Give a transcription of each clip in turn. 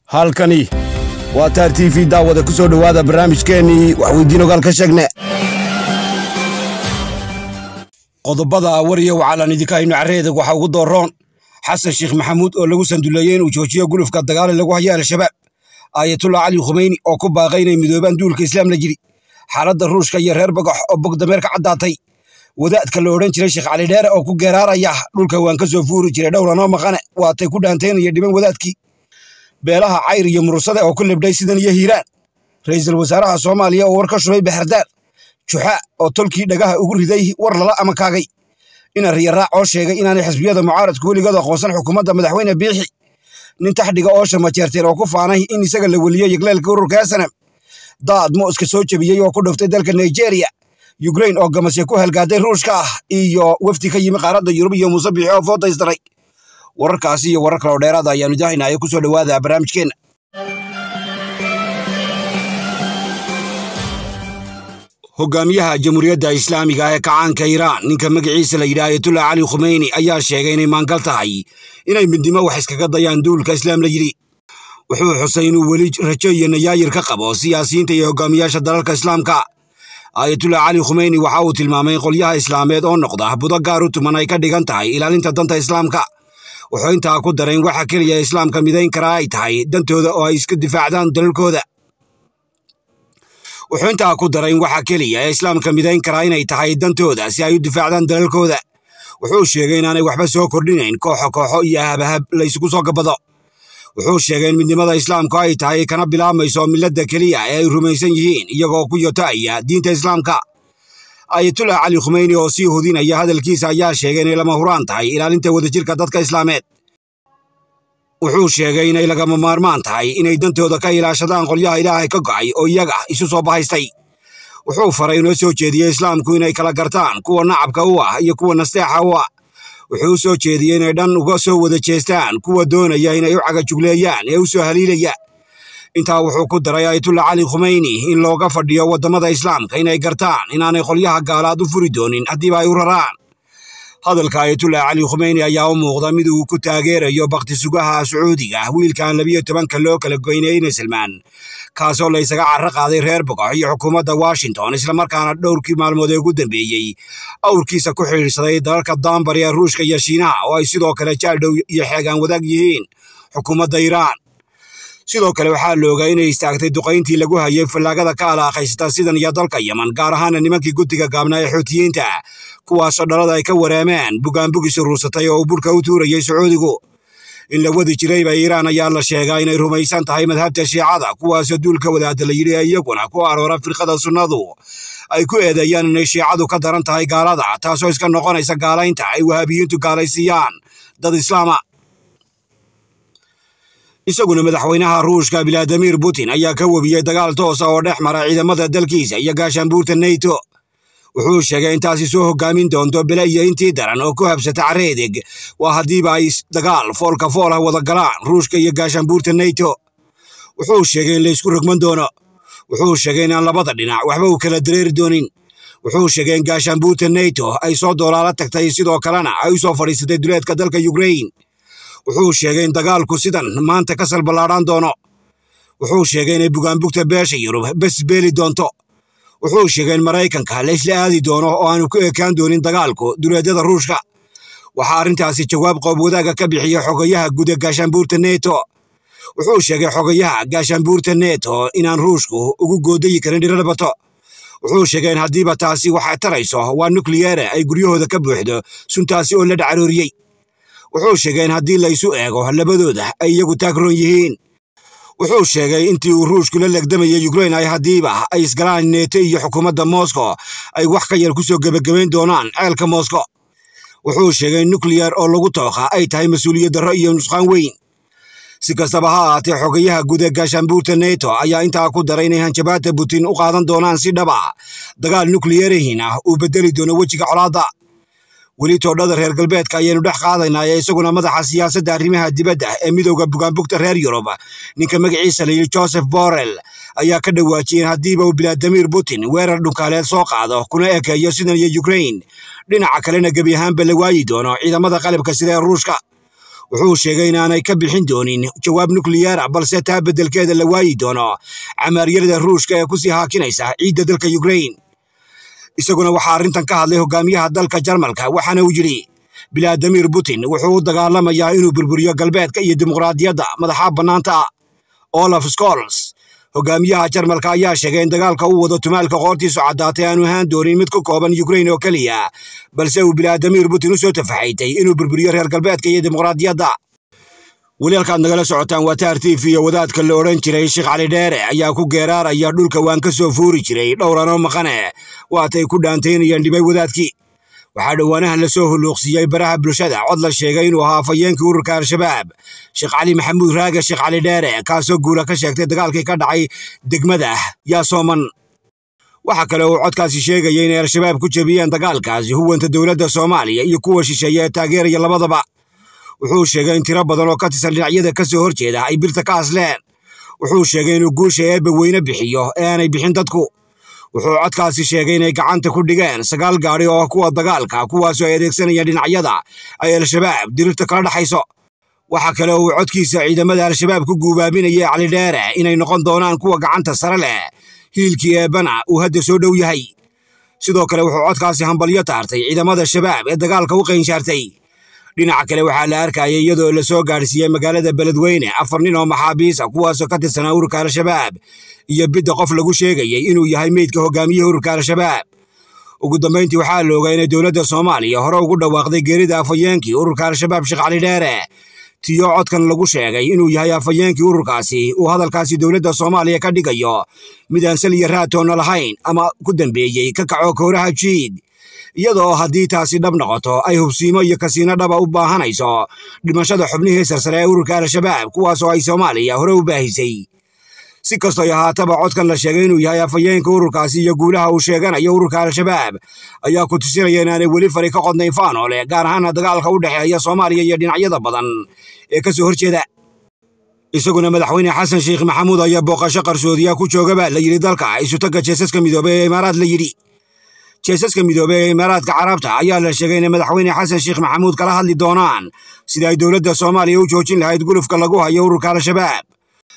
halkani waa taar t v daawada ku soo dhowaada barnaamijkeennii waxweydiin ogaal ka sheegne qodobada wariya waxaalaan idinka hayno carreedag waxaa ugu dooroon xasan sheekh maxamuud oo lagu sanduleeyey inuu joojiyo gulufka dagaale lagu hayo al-shabaab aayatullah cali khumeyni oo ku baaqay inay midoobaan duulka islaamla jiri xaaladda ruushka iyo reer bagax oo bogdameer ka caddaatay wadaadka la odhan jiray sheekh cali dheere oo ku geeraaraya dhulka waan ka soo fuuri jiray dhowranoo maqane waatay ku dhaanteynaya dhiban wadaadkii beelaha cayr iyo murursade oo ku libdhay sidan iyo hiiraan ra'iisul wasaaraha soomaaliya oo war ka shubay baxardaar juxa oo tolkii dhagaha ugu riday war lala ama kaagay ina riyaraac oo sheegay inaanay xisbiyada mucaaradku weligood aqoonsan xukuumadda madaxweyne biixi nin taxdhiga oo shamajeerteen oo ku faanay in isaga la weliyo yegleelka ururka asanam daad mooska soo jebiyey oo ku dhuftay dalka nigeria yukrain oo gamasya ku halgaaday ruushka ah iyo wafdi ka yimi qaaradda yurub iyo muuse biixi oo foodaystaray wararkaasi iyo warar kaloo dheeraada ayaanu idahaynaya ku soo dhowaada barnaamijkeenna hogaamiyaha jamhuuriyadda islaamiga ee kacaanka iiraan ninka magaciisa la yidhaha ayatullah cali khumeyni ayaa sheegay inay maangal tahay inay midnimo wax iskaga dayaan duulka islaam la yidhi wuxuu xusay inuu weli rajo iyo nayaayir ka qabo siyaasiyiinta iyo hogaamiyaasha dalalka islaamka aayatullah cali khumeyni waxa uu tilmaamay qolyaha islaameed oo noqda budo gaar u tuman ay ka dhigan tahay ilaalinta danta islaamka wuxuu intaa ku daray in waxa keliya islaamka midayn karaa ay tahay dantooda oo ay iska difaacdaan dalalkooda wuxuu intaa ku daray in waxa keliya ee islaamka midayn karaa inay tahay dantooda si ay u difaacdaan dalalkooda wuxuu sheegay inaanay waxba soo kordhinayn kooxo kooxo iyo habahab la isugu soo gabado wuxuu sheegay in midnimada islaamku ay tahay kana bilaabmayso milladda keliya ee ay rumaysan yihiin iyagoo ku yotaaya diinta islaamka ayatullah cali khumeyni oo sii hudinaya hadalkiisa ayaa sheegay inay lama huraan tahay ilaalinta wadajirka dadka islaameed wuxuu sheegay inay lagama maarmaan tahay inay dantooda ka ilaashadaan qolyaha ilaahay ka go'ay oo iyaga isu soo bahaystay wuxuu faray inoo soo jeediyey islaamku inay kala gartaan kuwa nacabka u ah iyo kuwa nasteexa u ah wuxuu u soo jeediyey inay dhan uga soo wada jeestaan kuwa doonaya inay u cagajugleeyaan ee u soo haliilaya intaa wuxuu ku daray ayatullah cali khumeyni in looga fadhiyo waddamada islaamka inay gartaan inaanay qolyaha gaalaad u furi doonin haddiiba ay u raraan hadalka ayatullah cali khumeyni ayaa u muuqda mid uu ku taageerayo bakti sugaha sacuudiga wiilkan labiyo tobanka loo kala goynayeyna salmaan kaasoo la ysaga carro qaaday reer bogox iyo xukuumadda washington islamarkaana dhowrkii maalmood ee ugu dambeeyey awrkiisa ku xidhiidhsaday dalalka daanbar ee ruushka iyo shiinaha oo ay sidoo kale jaaldhow iyo xeegaan wadaag yihiin xukuumadda iiraan sidoo kale waxaa la ogaa inay istaagtay duqayntii lagu hayay fallaagada ka alaaqaysata sidan iyo dalka yeman gaar ahaana nimankii guddiga gaabnaa ee xuutiyiinta kuwaasoo dhalada ay ka wareemeen bugaanbugis ruursatay oo uu burhka u tuurayay sacuudigu in la wadi jirayba iiraan ayaa la sheegaa inay rumaysan tahay madhabta shiicada kuwaasoo duulka wadaada la yidhi ee iyaguna ku aroora firqada sunnadu ay ku eedeeyaan inay shiicadu ka daran tahay gaalada taasoo iska noqonaysa gaalaynta ay wahaabiyiintu gaalaysiiyaan dad islaama isaguna madaxweynaha ruushka biladimir putin ayaa ka webiyey dagaal toosa oo dhex mara ciidamada dalkiisa iyo gaashaanbuurta neyto wuxuu sheegay intaasi soo hogaamin doonto bele iyo intii daran oo ku habsata careedeg waa haddiiba ay dagaal foolka fool ah wada galaan ruushka iyo gaashaanbuurta neyto wuxuu sheegay in laysku rogman doono wuxuu sheegay inaan labada dhinac waxba uu kala dareeri doonin wuxuu sheegay in gaashaanbuurta neyto ay soo doolaala tagtay sidoo kalena ay u soo fadhiisatay duleedka dalka yukrain wuxuu sheegay in dagaalku sidan maanta ka salballaadhaan doono wuxuu sheegay inay bugaanbugta beesha yurub bes beeli doonto wuxuu sheegay in maraykanka la isla aadi doono oo aanu ku ekaan doonin dagaalku duleedyada ruushka waxaa arrintaasi jawaab qoob wadaaga ka bixiyey xogayaha guud ee gaashaanbuurta neto wuxuu sheegay xogayaha gaashaanbuurta neto inaan ruushku ugu goodayi karin dhiralabato wuxuu sheegay in haddiiba taasi waxay tarayso waa nukliyere ay guryahooda ka buuxdo suntaasi oo la dhacarooriyey wuxuu sheegay in haddii la isu eego labadooda ay iyagu taagroon yihiin wuxuu sheegay intii uu ruushku la legdamayay yukrain ay haddiiba ay isgalaan neeto iyo xukuumadda moscow ay wax ka yar ku soo gebagabayn doonaan ceelka moscow wuxuu sheegay in nukliyar oo lagu tooqa ay tahay mas-uuliyad darro iyo nusqaan weyn si kastaba ha ahaatee xogayaha guud ee gaashaanbuurta neto ayaa intaa ku daray inay hanjabaadda putin u qaadan doonaan si dhaba dagaal nukliyarihiina uu beddeli doono wejiga colaadda weli toodhada reer galbeedka ayaynu dhex qaadaynaa ee isaguna madaxa siyaasadda arrimaha dibadda ee midowda bugaanbugta reer yurub ninka magaciisa layidhi joseph borrell ayaa ka dhawaajiyey in haddiiba uu biladimir putin weerar dhunkaaleed soo qaado kuna ekeeyo sidan iyo yukrain dhinaca kalena gebi ahaanba la waayi doono ciidamada qalabka sida ee ruushka wuxuu sheegay inaanay ka bixin doonin jawaab nukliyeera balse taa beddelkeeda la waayi doono camaaryarada ruushka ee ku sii haakinaysa ciidda dalka yukrain isaguna waxaa arrintan ka hadlay hogaamiyaha dalka jarmalka waxaana uu yidhi bilaadimir putin wuxuu u dagaalamayaa inuu burburiyo galbeedka iyo dimuqraadiyadda madaxa bannaanta olaf scols hogaamiyaha jarmalka ayaa sheegay in dagaalka uu wado tumaalka qoortiisu caddaatay aanu ahaan doonin mid ku kooban yukrain oo keliya balse uu bilaadimir putin u soo tafaxaytay inuu burburiyo reer galbeedka iyo dimuqraadiyadda weli halkaad nagala socotaan waa taar t v iyo wadaadka la odhan jiray sheekh cali dheere ayaa ku geeraaraya dhulka waan ka soo fuuri jiray dhowranoo maqane waatay ku dhaantaynayeen dhibay wadaadkii waxaa dhowaanahan la soo hulluuqsiiyey baraha bulshada cod la sheegay inuu ahaa afayeenkii ururka al-shabaab sheekh cali maxamuud raage sheekh cali dheere kaasoo guula ka sheegtay dagaalkii ka dhacay degmada yaasooman waxaa kale uu codkaasi sheegaya inay al-shabaab ku jebiyeen dagaalkaasi huwanta dowladda soomaaliya iyo kuwa shisheeye ee taageeraya labadaba wuxuu sheegay in tiro badan oo ka tirsan dhinacyada ka soo horjeeda ay birta ka asleen wuxuu sheegay inuu guusha eebba weyne bixiyo ee aanay bixin dadku wuxuu codkaasi sheegay inay gacanta ku dhigeen sagaal gaadhi oo kuwa dagaalka kuwaasoo ay adeegsanayaan dhinacyada ay al-shabaab dirirta kala dhexayso waxaa kale oo uu codkiisa ciidamada al-shabaab ku guubaabinayay cali dheere inay noqon doonaan kuwa gacanta sare leh hiilkii eebbana uu hadda soo dhow yahay sidoo kale wuxuu codkaasi hambalyo taartay ciidamada shabaab ee dagaalka u qaynshaartay dhinaca kale waxaa la arkayay iyadoo la soo gaadhsiiyey magaalada beledweyne afar nin oo maxaabiisa kuwaasoo ka tirsanaa ururka al-shabaab iyo bidda qof lagu sheegayay inuu yahay meydka hogaamiyaha ururka al-shabaab ugu dambayntii waxaa la ogaa inay dowladda soomaaliya hore ugu dhawaaqday geerida afayeenkii ururka al-shabaab sheekh cali dheere tiyo codkan lagu sheegay inuu yahay afayeenkii ururkaasi uu hadalkaasi dowladda soomaaliya ka dhigayo mid aan sal iyo raatoonna lahayn ama ku dambeeyey ka kaco kooraha jiid iyadoo haddii taasi dhab noqoto ay hubsiimo iyo kasiino dhaba u baahanayso dhimashada xubnihii sarsare ee ururka al-shabaab kuwaasoo ay soomaaliya hore u baahisay si kastoo ahaataba codkan la sheegay inuu yahay afayeenka ururkaasi iyo guulaha uu sheeganayo ururka al-shabaab ayaa ku tusinaya inaanay weli fari ka qodnayn faanoole gaar ahaana dagaalka u dhexeeya soomaaliya iyo dhinacyada badan ee ka soo horjeeda isaguna madaxweyne xasan sheekh maxamuud ayaa booqasho qarsoodiya ku joogaba la yidhi dalka isutagga jeesaska midoobey ee imaaraad la yidhi jeesaska midoobey ee imaaraadka carabta ayaa la sheegay inay madaxweyne xasan sheekh maxamuud kala hadli doonaan sida ay dowladda soomaaliya u joojin lahayd gulufka lagu hayo ururka al-shabaab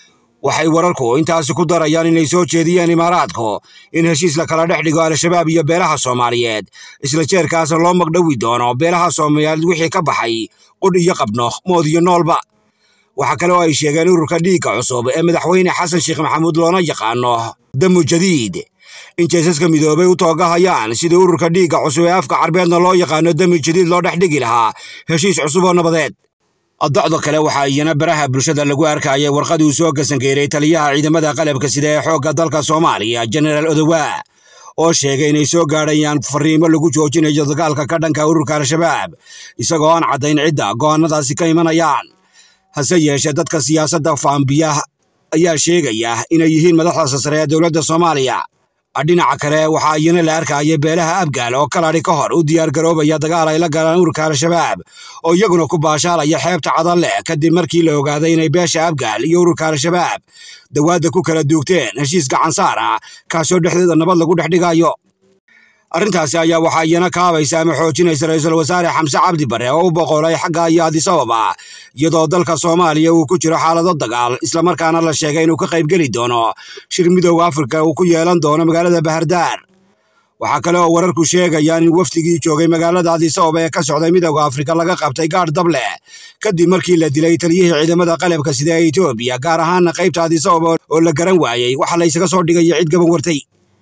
waxay wararku intaasi ku darayaan inay soo jeediyeen imaaraadku in heshiis la kala dhex dhigo al-shabaab iyo beelaha soomaaliyeed isla jeerkaasna loo magdhowi doono beelaha soomaaliyeed wixii ka baxay qudh iyo qabno mood iyo noolba waxaa kale oo ay sheegeen ururka dhiigga cusub ee madaxweyne xasan sheekh maxamuud loona yaqaano damu jadiid in jeesaska midoobay u toogahayaan sidii ururka dhiigga cusub ee afka carbeedna loo yaqaano dami jadiid loo dhex dhigi lahaa heshiis cusub oo nabadeed adocdo kale waxaa iyana baraha bulshada lagu arkayay warqadii uu soo gasangeeray taliyaha ciidamada qalabka sida ee xoogga dalka soomaaliya jenaraal odowaa oo sheegay inay soo gaadhayaan fariimo lagu joojinayo dagaalka ka dhanka ururka al-shabaab isagoo aan caddayn cidda go'aannadaasi ka imanayaan hase yeeshee dadka siyaasadda faambiya ayaa sheegaya inay yihiin madaxda sare ee dowladda soomaaliya dhinaca kale waxaa iyana la arkayay beelaha abgaal oo kaladhi ka hor u diyaargaroobaya dagaal ay la galaan ururka al-shabaab oo iyaguna ku baashaalaya xeebta cadalleh kadib markii la ogaaday inay beesha abgaal iyo ururka al-shabaab dawaadda ku kala duugteen heshiis gacansaar ah kaasoo dhexdeeda nabad lagu dhex dhigayo arrintaasi ayaa waxaa iyana kaabaysa ama xoojinaysa ra-iisul wasaare xamse cabdi bare oo u boqolay xagga iyo adisababa iyadoo dalka soomaaliya uu ku jiro xaalado dagaal islamarkaana la sheegay inuu ka qaybgeli doono shir midowda afrika uu ku yeelan doono magaalada bahardaar waxaa kale oo wararku sheegayaan in wafdigii joogay magaalada adisababa ee ka socday midowda afrika laga qabtay gaadh dable kadib markii la dilay taliyihii ciidamada qalabka sida ee etoobiya gaar ahaana qaybta adisababa oo la garan waayey waxa la ysaga soo dhigaya cid gaban wartay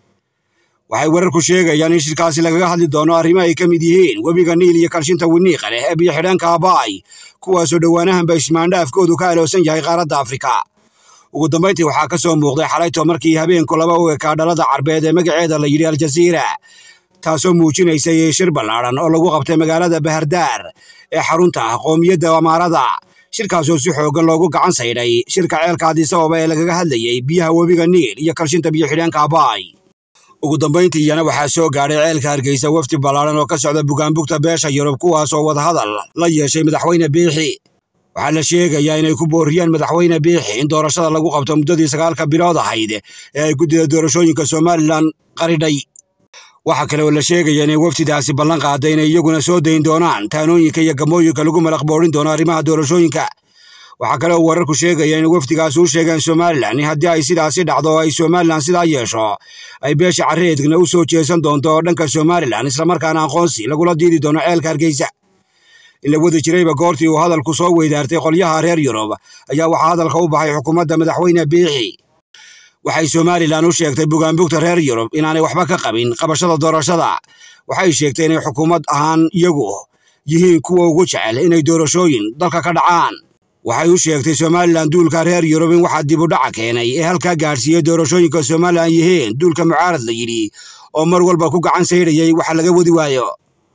waxay wararku sheegayaan in shirkaasi lagaga hadli doono arrimo ay ka mid yihiin webiga niil iyo kalshinta winiiqa leh ee biyo-xidheenka abaay kuwaasoo dhowaanahanba ismaandhaafkoodu ka aloosan yahay qaaradda afrika ugu dambayntii waxaa ka soo muuqday xalayto markii habeenku laba u ekaa dhalada carbeed ee magaceeda la yidhi aljaziira taasoo muujinaysay shir ballaadhan oo lagu qabtay magaalada bahardaar ee xarunta qoomiyadda amaarada shirkaasoo si xooggan loogu gacan saydhay shirka ceelka adisababa ee lagaga hadlayey biyaha webiga niil iyo kalshinta biyo-xidheenka abaay ugu dambayntii iyana waxaa soo gaadhay ceelka hargeysa wafdi ballaadhan oo ka socda bugaanbugta beesha yurub kuwaasoo wadahadal la yeeshay madaxweyne biixi waxaa la sheegayaa inay ku booriyeen madaxweyne biixi in doorashada lagu qabto muddadii sagaalka bilood ahayd ee ay guddida doorashooyinka somalilan qaridhay waxaa kale oo la sheegaya inay wafdidaasi ballan qaaday inay iyaguna soo dayn doonaan taanooyinka iyo gamooyinka lagu malaq boodhin doono arrimaha doorashooyinka waxaa kale oo wararku sheegaya in wafdigaasi u sheegeen somalilan in haddii ay sidaasi dhacdo oo ay somalilan sidaa yeesho ay beesha carreedgna u soo jeesan doonto dhanka somalilan islamarkaana aqoonsi lagula diidi doono ceelka hargeysa in la wadi jirayba goortii uu hadalku soo weydaartay qolyaha reer yurub ayaa waxaa hadalka u baxay xukuumadda madaxweyne biixi waxay somalilan u sheegtay bugaanbugta reer yurub inaanay waxba ka qabin qabashada doorashada waxay sheegtay inay xukuumad ahaan iyagu yihiin kuwa ugu jecel inay doorashooyin dalka ka dhacaan waxay u sheegtay somalilan duulka reer yurub in waxaa dib u dhaca keenay ee halkaa gaadhsiiyey doorashooyinka somalilan yihiin duulka mucaarad la yidhi oo mar walba ku gacan saydhayay waxa laga wadi waayo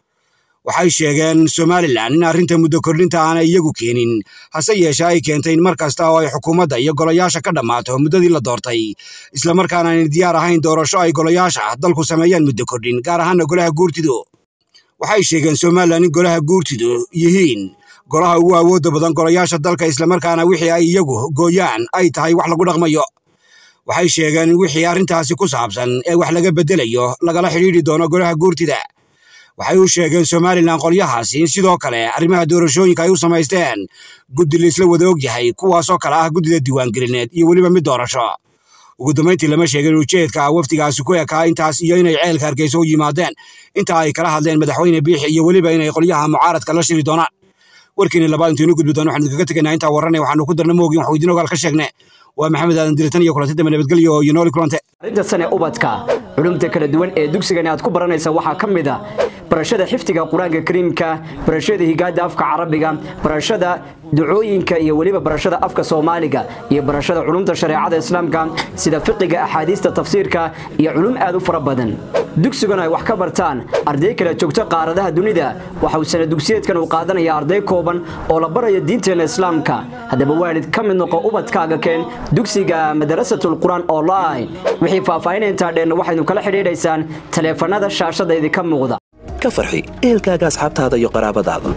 waxay sheegeen somalilan in arrinta muddo kordhinta aanay iyagu keenin hase yeeshee ay keentay in mar kasta oo ay xukuumadda iyo golayaasha ka dhammaato muddadii la doortay islamarkaana aanay diyaar ahayn doorasho ay golayaasha dalku sameeyaan muddo kordhin gaar ahaana golaha guurtidu waxay sheegeen somalilan in golaha guurtidu yihiin golaha ugu awoodda badan golayaasha dalka islamarkaana wixii ay iyagu gooyaan ay tahay wax lagu dhaqmayo waxay sheegeen in wixii arrintaasi ku saabsan ee wax laga beddelayo lagala xidhiidhi doono golaha guurtida waxay u sheegeen somalilan qolyahaasi in sidoo kale arrimaha doorashooyinka ay u samaysteen guddi laisla wada og yahay kuwaasoo kale ah guddida diiwaangelineed iyo weliba mid doorasho ugu dambayntii lama sheegin ujeedka wafdigaasi ku ekaa intaas iyo inay ceelka hargeysa u yimaadeen inta ay kala hadleen madaxweyne biixi iyo weliba inay qolyaha mucaaradka la shiri doonaan warkiini labaad intaynu gudbi doon waxaan idinkaga tegaynaa intaa warranay waxaanu ku darna moogin waxu idiin ogaal ka sheegne waa maxamed aadan diritan iyo kulanti dambe nabadgelyo iyo nooli kulante arrinta sane ubadka culumta kala duwan ee dugsigani aad ku baranaysa waxaa ka mid a barashada xifdiga qur-aanka kariimka barashada higaada afka carabiga barashada ducooyinka iyo weliba barashada afka soomaaliga iyo barashada culumta shareecada islaamka sida fiqiga axaadiista tafsiirka iyo culum aad u fara badan dugsiguna ay wax ka bartaan arday kala joogto qaaradaha dunida waxa uu sana dugsiyeedkan uu qaadanaya arday kooban oo la baraya diinteena islaamka haddaba waalid ka mid noqo ubadkaaga keen dugsiga madarasatul qur-aan online wixii faahfaahinaya intaa dheenna waxaynu kala xidhiidhaysaan taleefanada shaashada idinka muuqda ka farxi ehelkaaga asxaabtaada iyo qaraabadaada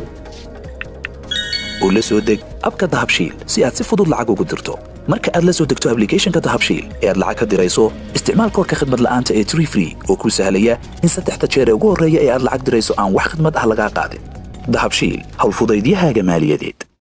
oo la soo deg abka dahabshiil si aad si fudud lacag ugu dirto marka aad la soo degto ablicathonka dahabshiil ee aad lacag ka dirayso isticmaal koorka khadmad la'aanta ee tree free oo kuu sahlaya in saddexda jeer ee ugu horreeya ee aad lacag dirayso aan wax khidmad ah lagaa qaadin dahabshiil howlfudaydiyahaaga maaliyadeed